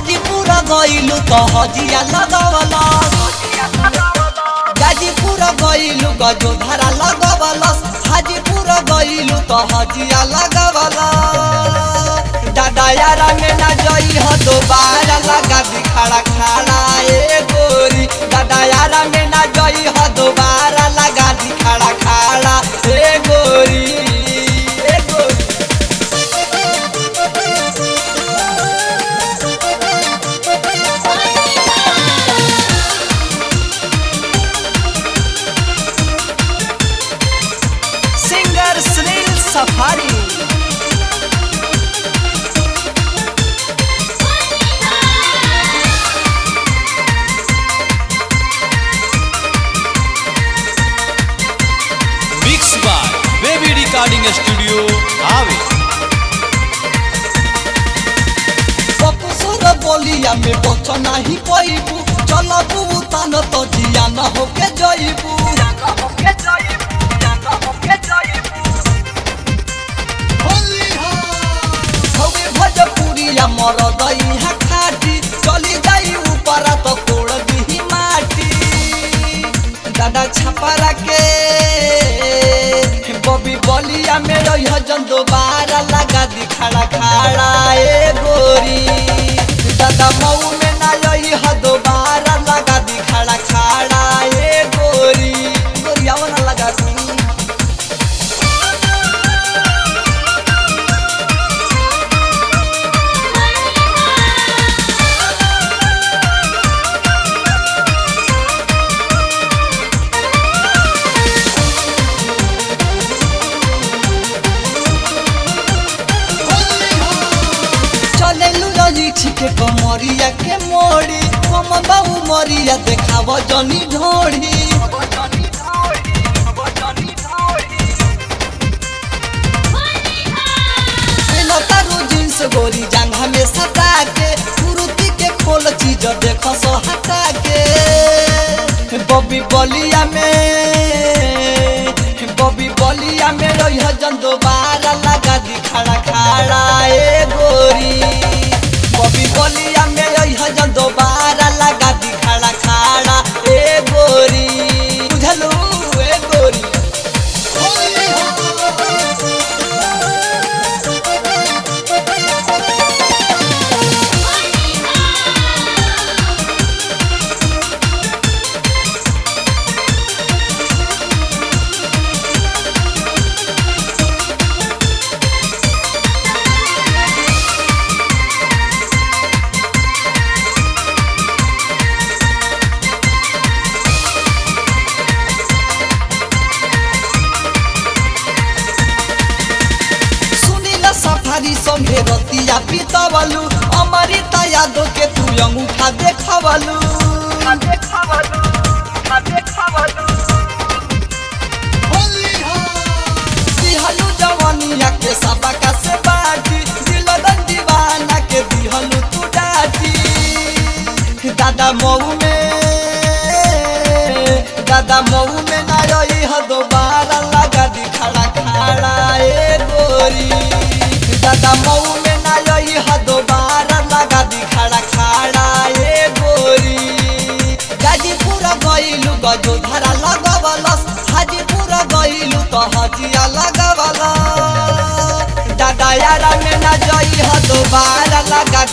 हाजीपुर गइलू तो हजिया लगवला गाजीपुर गइलू गजोधरा लगवलस हाजीपुर गइलू तो हजिया लगवला दादा यारा में ना जई ह दोबारा लगा दी खड़ा खड़ा ए गोरी दादा यारा में ना जई ह दोबारा लगा दी खड़ा खड़ा ए गोरी ए गोरी singer Sunil Safari mix by Baby recording studio हावे बकुसुर बोलिया में बच नाही पइबू चलबू तन तो जिया न होके जइबू हवे भजपुरिया मर दई हा खाटी चली जाई ऊपर तो तोड़ दी माटी दादा छपरा के बबी बलिया में रही जन दोबारा लगा दी खड़ा खड़ा ए गोरी दादा मऊ में ना रही ह दोबारा लगा दी खड़ा खड़ा ए गोरी गोरिया ना लगा दी चलेलु रजिछि के कमरिया के मोड़ी कम बाबू मरिया देखाव जनी ढोड़ी तारू जींस गोरी जांघा में सटा के कुरुती के खोल चीज देख सो हटा के बबी बलिया में बबी बलिया में रही जन दोबारा लगा दी खड़ा खड़ा ए गोरी बबी बलिया में रही जन दोबारा लगा दी खड़ा खड़ा ए गोरी बुझलू ए गोरी सुनील सफारी संगे रतिया पितवलु अमृता यादव के तू अंगूठा देखवलु दिहलु जवानिया के सबका से बाटी दिल दीवाना के दिहलु तू डाटी दादा मऊ में दादा मऊ में ना रही ह दोबारा लगा दी खड़ा खड़ा ए गोरी दादा मऊ में ना रही ह दोबारा लगा दी खड़ा खड़ा ए गोरी गाजीपुर गइलू गजोधरा लगवलस हाजीपुर गइलू तो हजिया लगवलस दादा यारा में ना जई ह दोबारा लगा